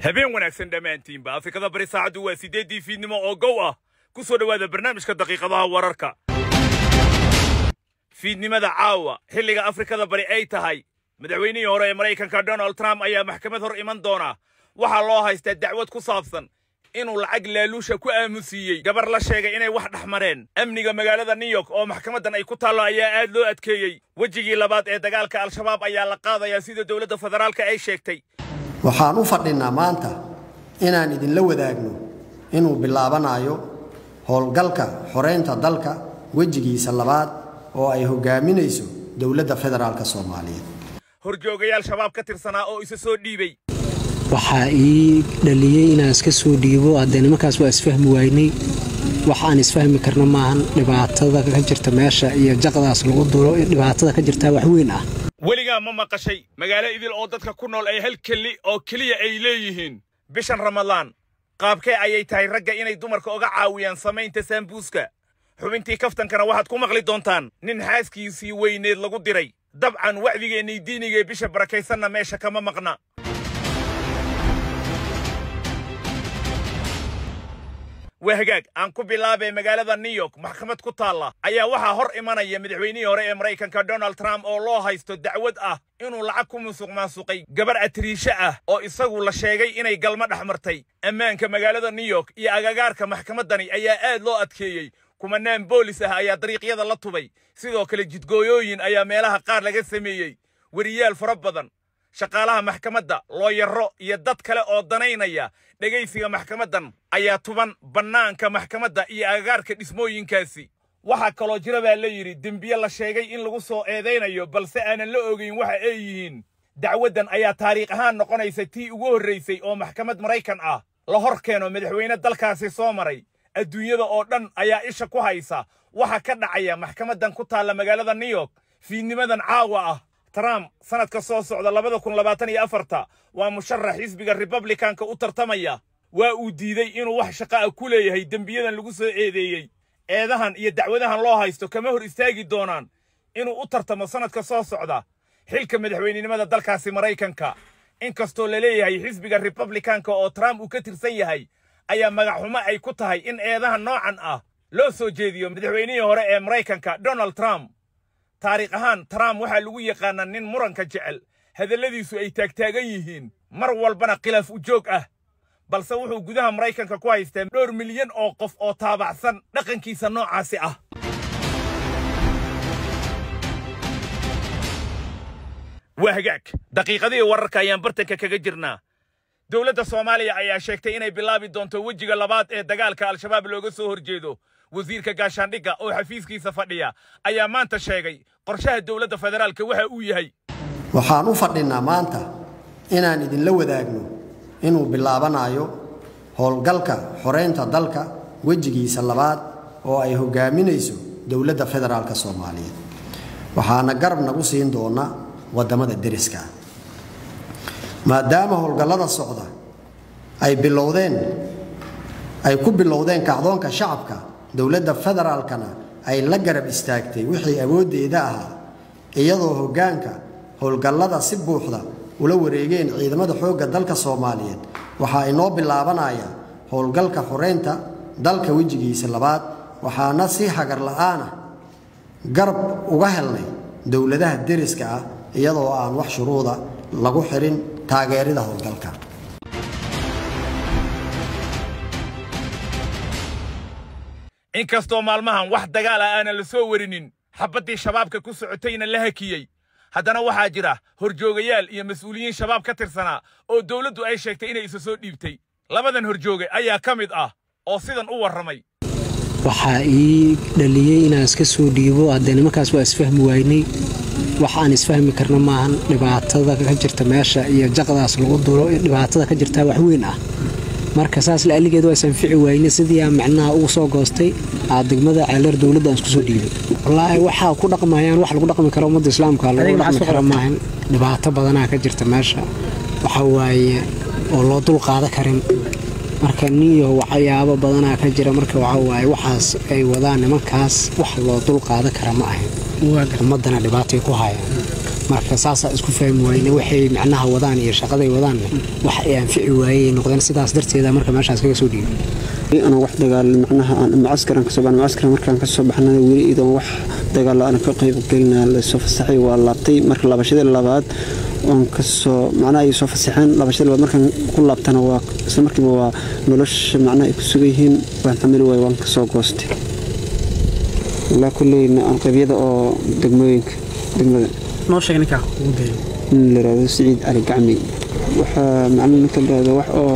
habeen wanaagsan dhammaantiinba afrikada bari saacaddu waa siddeeddii fiidnimo oo gow ah ku soo dhowaada barnaamijka daqiiqadaha wararka fiidnimada caawa xilliga afrikada bari ay tahay madaxweynihii hore ee maraykanka donald trump ayaa maxkamad hor iman doona waxaa loo haystaa dacwad ku saabsan inuu lacag laaluusha ku aamusiiyey gabar la sheegay inay wax dhex mareen amniga magaalada new york oo maxkamaddan ay ku taallo ayaa aad loo adkeeyey wejigii labaad ee dagaalka al-shabaab ayaa la qaadayaa sida dowladda federaalka ay sheegtay waxaan u fadhinnaa maanta inaan idinla wadaagno inuu bilaabanayo howlgalka xoreynta dalka wejigiisa labaad oo ay hogaaminayso dowladda federaalk soomaaliyeed horjoogayaal shabaab ka tirsanaa oo isa soo dhiibay waxaa ii dhaliyey inaan iska soo dhiibo haddee nimankaas waa isfahmi waynay wax aan isfahmi karna maahan dhibaatada ka jirta meesha iyo jaqdaas lagu dulo dhibaatada ka jirtaa wax weyn ah weligaa ma maqashay magaalo idil oo dadka ku nool ay hal keli oo keliya ay leeyihiin bishan ramadaan qaabkee ayay tahay ragga inay dumarka oga caawiyaan samaynta saambuuska xubintii kaftankana waxaad ku maqli doontaan nin xaaskiisii weyneed lagu diray dabcan wacdigeennii diinigee bisha barakaysanna meesha kama maqna waa hagaag aan ku bilaabay magaalada new york maxkamad ku taalla ayaa waxaa hor imanaya madaxweynihii hore ee maraykanka donald trump oo loo haysto dacwad ah inuu lacag ku musuq maasuqay gabar atriishe ah oo isagu la sheegay inay galmo dhex martay ammaanka magaalada new york iyo agagaarka maxkamaddani ayaa aad loo adkeeyey kumanaan boolis ah ayaa dariiqyada la tubay sidoo kale jidgooyooyin ayaa meelaha qaar laga sameeyey weriyaal fara badan shaqaalaha maxkamadda looyaro iyo dad kale oo danaynaya dhegaysiga maxkamaddan ayaa tuban bannaanka maxkamadda iyo agagaarka dhismooyinkaasi waxaa kaloo jira baa la yidhi dembiye la sheegay in lagu soo eedaynayo balse aanan la ogayn waxa ay yihiin dacwaddan ayaa taariikh ahaan noqonaysa tii ugu horraysay oo maxkamad maraykan ah la hor keeno madaxweyne dalkaasi soo maray adduunyada oo dhan ayaa isha ku haysa waxa ka dhacaya maxkamaddan ku taalla magaalada new york fiidnimadan caawa ah trump sanadka soo socda labada kun labaatan iyo afarta waa musharax xisbiga republikanka u tartamaya waa uu diiday inuu wax shaqo ah ku leeyahay dembiyadan lagu soo eedeeyey eedahan iyo dacwadahan loo haysto kama hor istaagi doonaan inuu u tartamo sanadka soo socda xilka madaxweynenimada dalkaasi maraykanka inkastoo la leeyahay xisbiga republikanka oo trump uu ka tirsan yahay ayaa magacxumo ay ku tahay in eedahan noocan ah loo soo jeediyo madaxweynihii hore ee maraykanka donald trump taariikh ahaan trump waxaa lagu yaqaanaa nin muranka jecel hadalladiisu ay taagtaagan yihiin mar walbana khilaaf u joog ah balse wuxuu gudaha maraykanka ku haystaa dhowr milyan oo qof oo taabacsan dhaqankiisa noocaasi ah waa hagaag daqiiqadihii wararka ayaan bartanka kaga jirnaa dowladda soomaaliya ayaa sheegtay inay bilaabi doonto wejiga labaad ee dagaalka al-shabaab looga soo horjeedo wasiirka gaashaandhigga oo xafiiskiisa fadhiya ayaa maanta sheegay qorshaha dowladda federaalka waxa uu yahay waxaan u fadhinnaa maanta inaan idinla wadaagno inuu bilaabanayo howlgalka xoreynta dalka wejigiisa labaad oo ay hogaaminayso dowladda federaalk soomaaliyeed waxaana garab nagu siin doona waddamada deriska maadaama howlgallada socda ay bilowdeen ay ku bilowdeen kacdoonka shacabka dowladda federaalkana ay la garab istaagtay wixii awooddeeda ahaa iyadoo hoggaanka howlgallada si buuxda ula wareegeen ciidamada xoogga dalka soomaaliyeed waxaa inoo bilaabanaya howlgalka xoreynta dalka wejigiisa labaad waxaana si hagar la'aanah garab uga helnay dowladaha deriska ah iyadoo aan wax shuruuda lagu xirin taageerida howlgalka inkastoo maalmahan wax dagaal ah aanan la soo warinin xabaddii shabaabka ku socotayna la hakiyey haddana waxaa jira horjoogayaal iyo mas-uuliyiin shabaab ka tirsanaa oo dowladdu ay sheegtay inay isa soo dhiibtay labadan horjooge ayaa ka mid ah oo sidan u warramay waxaa ii dhaliyey inaan iska soo dhiibo haddee nimankaas waa isfahmi waynay wax aan isfahmi karna maahan dhibaatada ka jirta meesha iyo jaqdaas lagu dulo dhibaatada ka jirtaa wax weyn ah marka saas laaligeed waa isanfici wayne sidii aan macnaha ugu soo goostay aa degmada ceelar dowladda aan isku soo dhiibay wallaahi waxaa ku dhaqmayaan wax lagu dhaqmi karo ummadda islaamka lagu dhaqmi karo maahan dhibaato badanaa ka jirta meesha waxa waaye oo loo dul qaada karin marka niyo waxyaabo badanaa ka jira marka waxa waaye waxaas ay wadaan nimankaas wax loo dul qaada kara ma ahayn ummaddana dhibaatay ku hayaan marka saasaa isku fahmi wayne waxay macnaha wadaan iyo shaqaday wadaanne wax ay anfici waayey noqdeen sidaas darteeda marka meeshaas kaga soo dhiibay ana wax dagaal macnaha aan mucaskaran kasoo baxnay mucaskaran markaan kasoo baxnay weli idoon wax dagaal aan ka qayb gelina lasoo fasaxay waa laabtay marka laabashadii labaad oon kasoo macnaha ay soo fasaxeen laabashadii labaad markaan ku laabtana waa isla markiiba waa nolosha macnaha ay ku sugan yihiin waan xamili waay waan kasoo goostay ilaa kulleyna aan qabyada oo degmooyinka degmada noo sheeg ninkaa ugu geeyo nin la yidhahdo siciid cali gacmi waxaa macnaha ninka la yidhahdo wax oo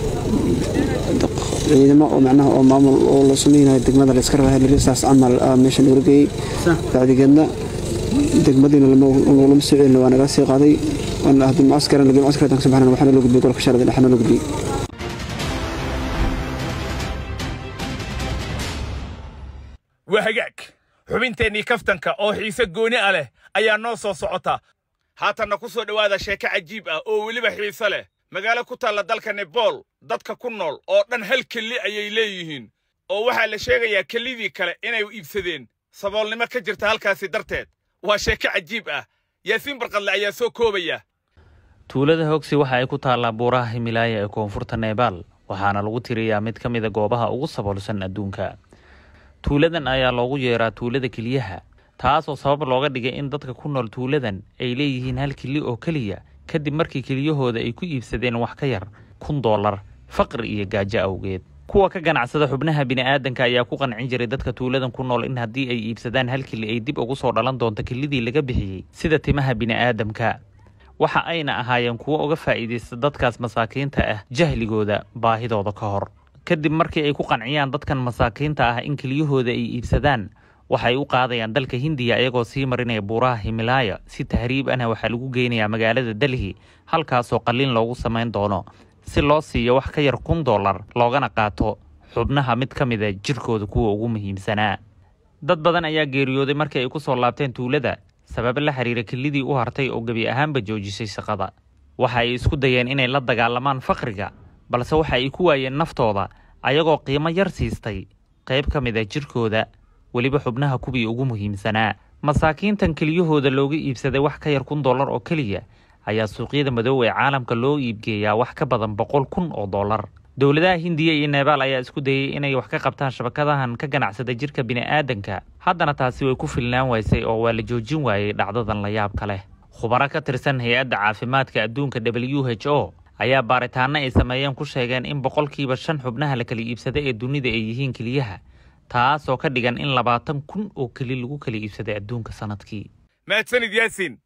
ciidamo oo macnaha oo maamul oo la sameynayo degmada la iska rabaa lirisaas camal ah meesha lagu geeyey bacdigeedna degmadiina lama soo celin waa naga sii qaaday haddii mucaskaran lagey mucaskar haddaan kasoo baxnana waxaana loo gudbiyey golka sharada dhexna loo gudbiyey waa hagaag xubinteennii kaftanka oo xiise gooni ah leh ayaa noo soo socota haatanna ku soo dhowaada sheeko cajiib ah oo weliba xiise leh magaalo ku taalla dalka nebol dadka ku nool oo dhan hal kelli ayay leeyihiin oo waxaa la sheegayaa kellidii kale inay iibsadeen saboolnimo ka jirta halkaasi darteed waa sheeko cajiib ah yaasiin barqadle ayaa soo koobaya tuulada hogsi waxa ay ku taallaa buuraha himilaaya ee koonfurta nebaal waxaana lagu tiriyaa mid ka mida goobaha ugu saboolsan adduunka tuuladan ayaa loogu yeeraa tuulada keliyaha taasoo sabab looga dhigay in dadka ku nool tuuladan ay leeyihiin hal keli oo keliya kadib markii keliyahooda ay ku iibsadeen wax ka yar kun dollar faqri iyo gaajo awgeed kuwa ka ganacsada xubnaha bini'aadanka ayaa ku qancin jiray dadka tuuladan ku nool in haddii ay iibsadaan hal keli ay dib ugu soo dhalan doonto kelidii laga bixiyey sida timaha bini'aadamka waxa ayna ahaayeen kuwo uga faa'iidaysta dadkaas masaakiinta ah jahligooda baahidooda ka hor kadib markii ay ku qanciyaan dadkan masaakiinta ah in keliyahooda ay iibsadaan waxay u qaadayaan dalka hindiya iyagoo sii marinaya buuraha himilaaya si tahriib ahna waxaa lagu geynayaa magaalada delhi halkaasoo qalliin loogu samayn doono si loo siiyo wax ka yar kun dollar loogana qaato xubnaha mid ka mida jirkooda kuwa ugu muhiimsanaa dad badan ayaa geeriyooday markii ay ku soo laabteen tuulada sabab la xiriira kelidii u hartay oo gebi ahaanba joojisay shaqada waxa ay isku dayeen inay la dagaalamaan faqriga balse waxa ay ku waayeen naftooda ayagoo qiimo yar siistay qayb ka mid a jirkooda weliba xubnaha kuwii ugu muhiimsanaa masaakiintan keliyahooda looga iibsaday wax ka yar kun dollar oo keliya ayaa suuqyada madow ee caalamka loo iibgeeyaa wax ka badan boqol kun oo dollar dowladaha hindiya iyo nebaal ayaa isku dayay inay wax ka qabtaan shabakadahan ka ganacsada jirka bini'aadanka haddana taasi way ku filnaan waysay oo waa la joojin waayey dhacdadan la yaabka leh khubaro ka tirsan hay-adda caafimaadka adduunka w h o ayaa baaritaano ay sameeyeen ku sheegeen in boqolkiiba shan xubnaha la kala iibsada ee dunida ay yihiin keliyaha taasoo ka dhigan in labaatan kun oo keli lagu kala iibsaday adduunka sanadkii mahadsanid yaasiin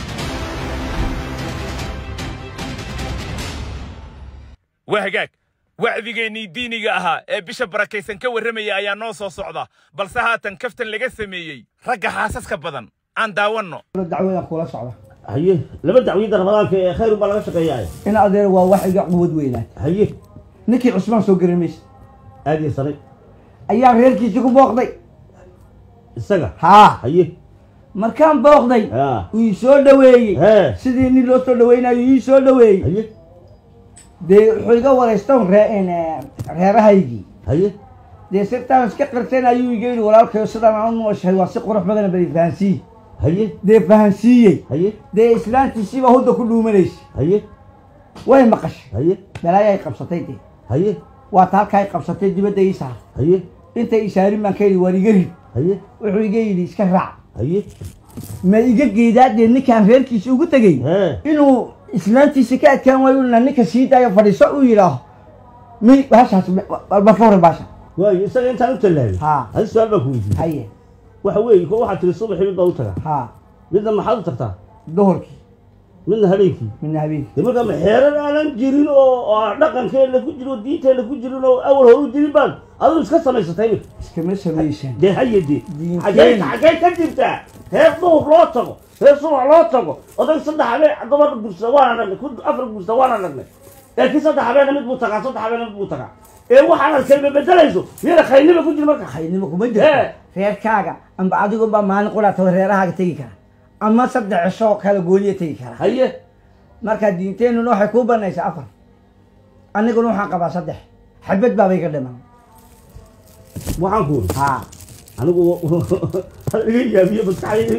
waa hagaag wacdigeennii diiniga ahaa ee bisha barakaysan ka warramaya ayaa noo soo socda balse haatan kaftan laga sameeyey ragga xaasaska badan aan daawanno dacwadan kula socda haye laba dacwiyada ramadaanka ee khayr baa laga shaqeeyaay in adeer waa wax iga quwad weynaat haye ninkii cusmaan soo garan maysa aad iyo sanay ayaa reerkiisii ku booqday isaga haa haye markaan booqday haa uu ii soo dhaweeyey hee sidii nin loo soo dhaweynayo ii soo dhaweeyey haye dee wuxuu iga waraystan ree reerahaygii haye dee sirtaan iska qirsan ayuu iga yidhi walaalkayo sidaan aan u nooshahay waa si qurux badan badi fahansiiye haye dee fahansiiyey haye dee islaantiisiibaa hudda ku dhuumanaysa haye way maqashay haye balaayay qabsatay dee haye waata halkaa ay qabsatay dibadda ii saar haye intay isaarin baan ka yidhi waar iga rid haye wuxuu iga yidhi iska raac haye ma iga geedaa dee ninkaan reerkiisa ugu tegey hee inuu islaantiisa ka adkaan waayo na ninka sii daayo fadhiiso uu yidhaaho mi baashaas balfawre baasha waayo isaga intaan u tallaabay haa hadi su-aal baa ku weydiiyey haye waxa weeye ko waxaad tiri subaxii mid baa u tagaa haa midna maxaad u tagtaa duhurkii midna habeenkii midna habeenkii de markaa maxeerar aanan jirin oo oo aan dhaqankeena ku jirin oo diinteena ku jirin oo awal hore u jirin baan adigu iska samaysatay imika iskama samaysan dee haye dee Diinteena. xagee xagee ka jirtaa reer duhur loo tago reer subax loo tago odag saddex habeen dumar gursa waana nagnay ku afar gursa waana nagnay laakiin saddex habeena mid buu tagaa saddex habeena mid buu tagaa ee waxaan arkay bedelayso miyana khayrnima ku jir marka haynimo kuma Ee. jirto reerkaaga amba adigunbaa maalin quraataba reerahaaga tegi kara ama saddex cisho oo kale gooniya tegi kara haye marka diinteennuna waxay kuu banaysaa afar aniguna waxaan qabaa saddex xabad baaba iga dhiman waxaan ku uri haa anigu iga yaabiye maskaxdayda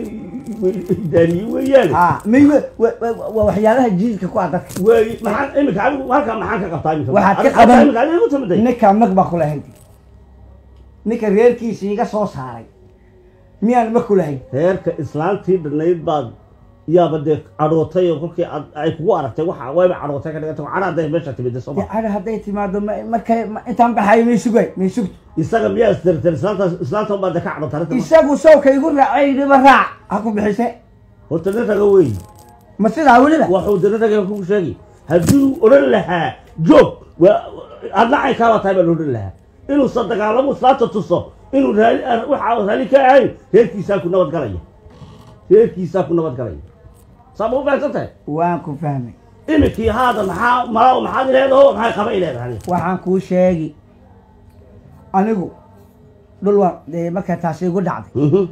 daaniye weeyaan ha may waa waxyaabaha jiilka ku ah dadka way maxaan imika adigu halkaa maxaan ka qabtaa imika Waxaad ka Adiga- qaban- imika adiga igu timiday ninka mag baa kulahayd ninka reerkiisa iga soo saaray miyaan ma kulahayn reerka islaantii dhanayd baad yaaba dee cadhootay oo kolkii aad- ay kugu aragtay waxa wayba cadhootay ka dhiganta cadha hadday meesha timida soo ma dacada hadday timaado ma- markay ma- intaan baxayo may sugay may sugto isaga miyaa istirtir islaantaas islaantan baa dee ka cadhootay arrinta ma- isagu sawka igu raacay dhiba raac ha ku bixise horta nin raga weey ma sidaa weliba waxuu dee nin raga kugu sheegi hadduu odhan lahaa joog waa adna caynkaabaa tahay baa la odhan lahaa inuusan dagaalamo islaanta tuso inuu raali waxa raali ka ahayn reerkiisaa ku nabad galaya reerkiisaa ku nabad galaya saa ma u fahamsan tahay waan ku fahmay imikii haada maxaa malaa maxaad ileedaho maxay qaba ileedahay waxaan kuu sheegi anigu dhul waan dee markaa taasi igu dhacday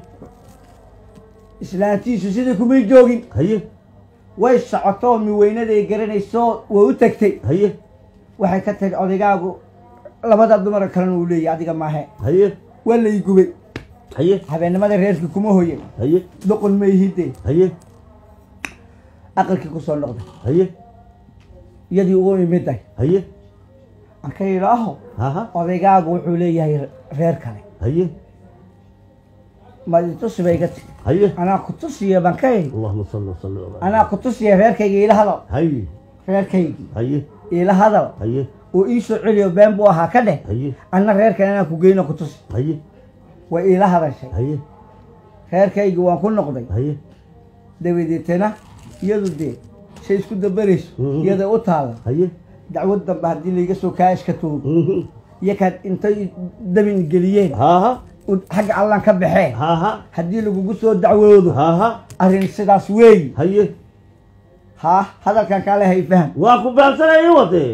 islaantiisu sidii kumay joogin haye way socotoo miweynaday garanayso way u tagtay haye waxay ka tiri odaygaagu labada dumar kalena uu leeyahy adiga maahe haye waa lay gubay haye habeennimada reerkii kuma hoyen haye duqun ma ihide haye aqalkii kusoo noqday haye iyadii ugu imiday haye aan ka yidhaaho haha odaygaagu wuxuu leeyahay reer kale haye maditusi bay iga tiri haye anaa ku tusiya baan ka yidhi allahuma salli wasalli ala anaa ku tusiya reerkayga iila hadal haye reerkaygii haye iila hadal haye oo ii soo celiyo been buu ahaa ka dheh haye anna reerkan anaa ku geyno ku tusi haye way iila hadashay haye reerkaygii waan ku noqday haye dabadeetana iyadu dee shay isku dabarayso Mhm. iyada u taala haye dacwad dambe haddii layga soo kaa iska tuugo Mhm. iyo kaad intay dabin geliyeen haha u- xagga allan ka baxeen haha haddii lagugu soo dacwoodo haha arrin sidaas weeyi haye haa hadalkan kaale hay faham waa ku fahamsanaya wade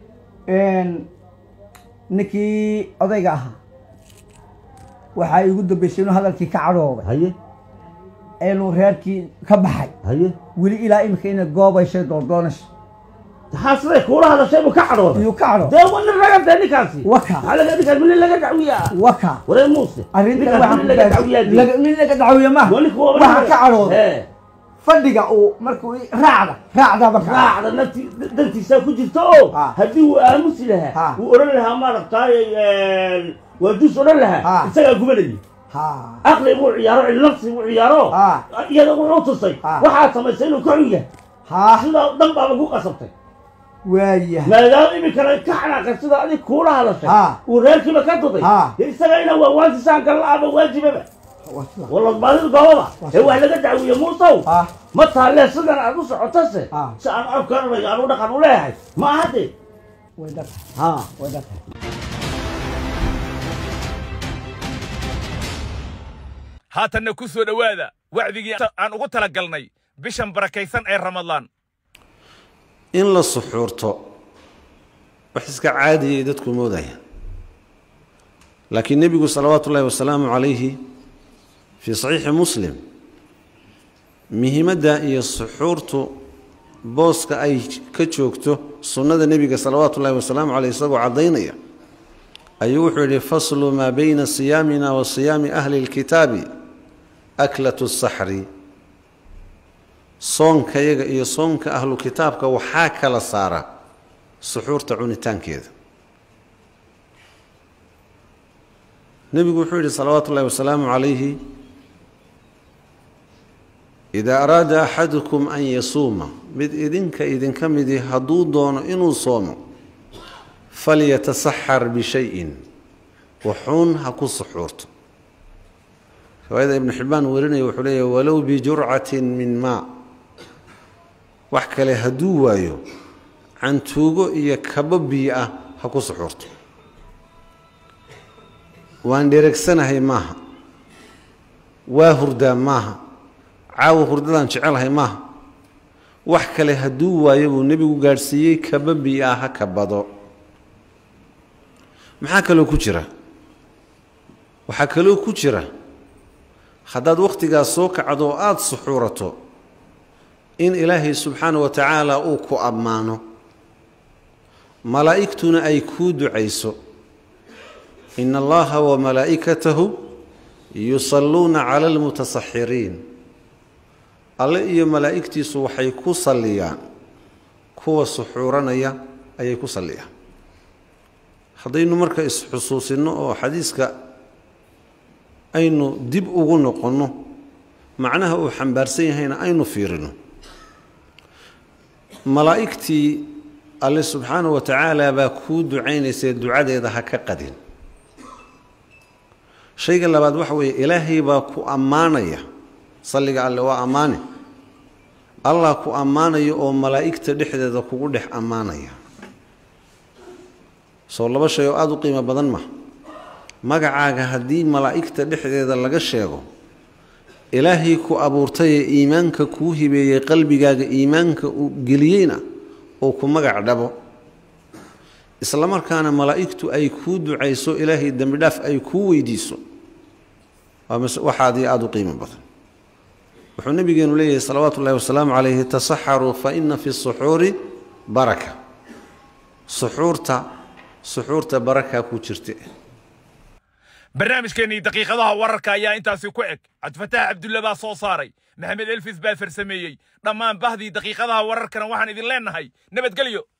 ninkii odayga ahaa waxaa igu dambaysay inuu hadalkii ka cadhoobay haye inuu reerkii ka baxay haye weli ilaa imika inay goobayshay doordoonayso maxaa siday kuula hadashay buu ka cadhooday iyuu ka cadho dee waa nin raga dee ninkaasi Waka. maxaa laga ninkaas minin laga dacwiyaa waka waree muuse arrintan ninkaas waxaan minin ku laga gaarsiin- dacwiyaa dee. laga- mid laga dacwiye maha Wali kuwa wali waxaan kuwa- ka cadhooday Hee. fadhiga uu markuu i- raacda raacda baka raacda nafti dantiisaa ku jirta oo Ha. haddii uu aamusi lahaa Ha. wuu odhan lahaa maaragtaaye waa dus odhan lahaa Ha. isagaa gubanayay ha caqli buu ciyaaro cilnafsi buu ciyaaro Ha. iyada wuxuu tusay Ha. waxaad samaysay inuu ka xun yahay ha sidaa dhan baaba ku qasabtay waayahay maadaama iminkana ka xanaaqay sida adig kuula hadashay Ha. uu reerkiiba ka duday Ha. dee isaga inaa waawaantisaan galla-aba waajibaba Waa sida. walladbaadida goobaba ee wax laga dacwiye muusow ha ma taalee sidan aad u socotase Ha. si aan afkaranayo aan u dhaqan u leeyahay ma aha dee way dhaq ha way dhaq haatanna ku soo dhowaada wacdigii aan ugu talagalnay bishan barakaysan ee ramadaan in la suxuurto wax iska caadiyay dadku moodayaan laakiin nebigu salawaatu ullaahi wasalaamu calayhi fii saxiixi muslim muhiimadda iyo suxuurtu booska ay ka joogto sunnada nebiga salawaatu ullaahi wasalaamu caleyh isagoo caddaynaya ayuu wuxuu yidhi faslu maa bayna siyaamina wa siyaami ahli lkitaabi aklatu saxri soonkayaga iyo soonka ahlu kitaabka waxaa kala saara suxuurta cunitaankeeda nebigu wuxuu yidhi salawaatu ullahi wasalaamu calayhi idaa araada axadukum an yasuuma mid idinka idinka midii hadduu doono inuu soomo falyatasaxar bishayin waxuun ha ku suxuurto riwaayada ibnu xibbaan warinaya wuxuu leeyahy walow bijurcatin min maa wax kale hadduu waayo cantuugo iyo kabo biyo ah ha ku suxuurto waan dheregsanahay maaha waa hurdaa maaha caawa hurdadaan jecelahay maaha wax kale hadduu waayo buu nebigu gaadhsiiyey kaba biyo ah ha kabado maxaa kaloo ku jira waxaa kaloo ku jira haddaad wakhtigaas soo kacdo oo aada suxuurato in ilaahay subxaana wa tacaala uu ku ammaano malaa'igtuna ay kuu ducayso ina allaha wa malaa'ikatahu yusalluuna cala almutasaxiriin alle iyo malaa'igtiisu waxay ku salliyaan kuwa suxuuranaya ayay ku salliyaan haddaynu marka isxusuusinno oo xadiiska aynu dib ugu noqonno macnaha uu xambaarsan yahayna aynu fiirino malaa'igtii alle subxaana wa tacaala baa kuu ducaynaysee ducadeeda ha ka qadin shayga labaad waxa weeye ilaahay baa ku ammaanaya salliga alle waa ammaane allah ku ammaanaya oo malaa'igta dhexdeeda kugu dhex ammaanaya soo laba shay oo aada u qiimo badan ma magacaaga haddii malaa'igta dhexdeeda laga sheego ilaahay ku abuurtayee iimaanka kuu hibeeyey qalbigaaga iimaanka uu geliyeyna oo ku magac dhabo isla markaana malaa'igtu ay kuu ducayso ilaahay dembi dhaaf ay kuu weydiiso waa waxaadii aada u qiimo badan wuxuu nabigeenu leeyahay salawaatu ullahi wasalaamu calayhi tasaxaruu fa ina fi suxuuri baraka suxuurta suxuurta baraka ku jirta barnaamijkeennii daqiiqadaha wararka ayaa intaasi ku eg cabdifataax cabdulle baa soo saaray maxamed elfis baa farsameeyey dhammaan bahdii daqiiqadaha wararkana waxaan idin leennahay nabadgelyo